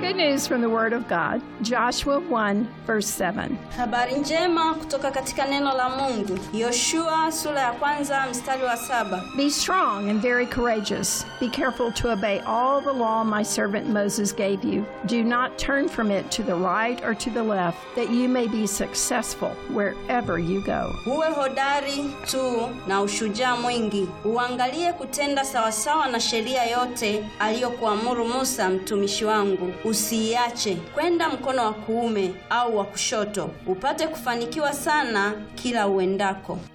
Good news from the Word of God, Joshua 1, verse 7. Habari njema kutoka katika neno la Mungu. Yoshua sura ya kwanza mstari wa saba. Be strong and very courageous. Be careful to obey all the law my servant Moses gave you. Do not turn from it to the right or to the left, that you may be successful wherever you go. Uwe hodari tu na ushujaa mwingi, uangalie kutenda sawasawa na sheria yote aliyokuamuru Musa mtumishi wangu. Usiiache kwenda mkono wa kuume au wa kushoto, upate kufanikiwa sana kila uendako.